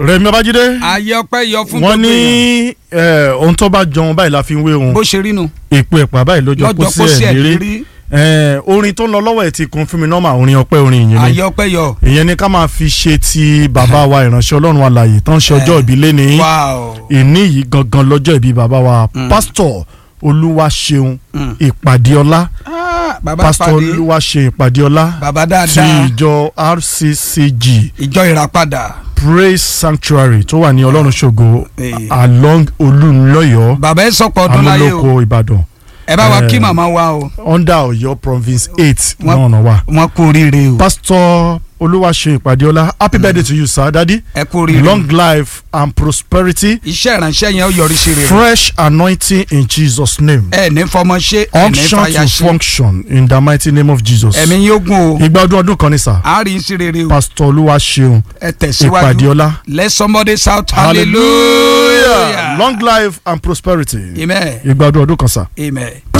Rẹ̀mí Babájídé ayé ọpẹ́ yọ fún wọ́n gbogbo èèyàn. ní eh, ohun tó bá jọun báyìí la fi ń wé ohun bó ṣe rí nu èpo ẹ̀pà báyìí lọ́jọ́ lọ́jọ́ kó kó sí sí ẹ̀ ẹ̀ lérí lérí Eh, orin tó ń lọ lọ́wọ́ ẹ̀ ti kún fún mi nọ́mà orin ọpẹ́ orin ìyìn ni ayé ọpẹ́ yọ. ìyẹn ni ká máa fi ṣe ti bàbá wa ìránṣẹ́ ọlọ́run alààyè tán ṣe ọjọ́ ìbí lẹ́ni wow ìní yìí gangan lọ́jọ́ ìbí bàbá wa pásítọ̀ olúwaṣeun Mm. ìpàdéọlá Ah, bàbá pásítọ̀ pàdé olúwaṣeun ìpàdéọlá bàbá ti dáadáa ìjọ RCCG ìjọ ìràpadà praise sanctuary tó wà ní ọlọ́run ṣògo Eh. along olúńlọ́yọ̀ bàbá ẹ sọpọ̀ ọdún láyé o amúlòkó ìbàdàn ẹ bá wa Eh. kí màmá wa o under ọ̀yọ́ province eight Wọ́n- náà wà. wọn kú oríire o pásítọ̀ olúwaṣeun ìpàdéọlá happy birthday to you sir daddy ẹ kú oríire long life and prosperity iṣẹ́ ìránṣẹ́ yẹn ó yọrí sí rere fresh anointing in jesus name ẹ ní fọmọ ṣe ẹ ní unction fàyà to ṣe function in the mighty name of jesus ẹ̀mí yóò gùn o ìgbà ọdún ọdún kan ní sà a rí sí rere o pásítọ̀ olúwaṣeun ẹ tẹ̀síwájú ìpàdéọlá let somebody shout hallelujah hallelujah long life and prosperity amen ìgbà ọdún ọdún kan sà. amen.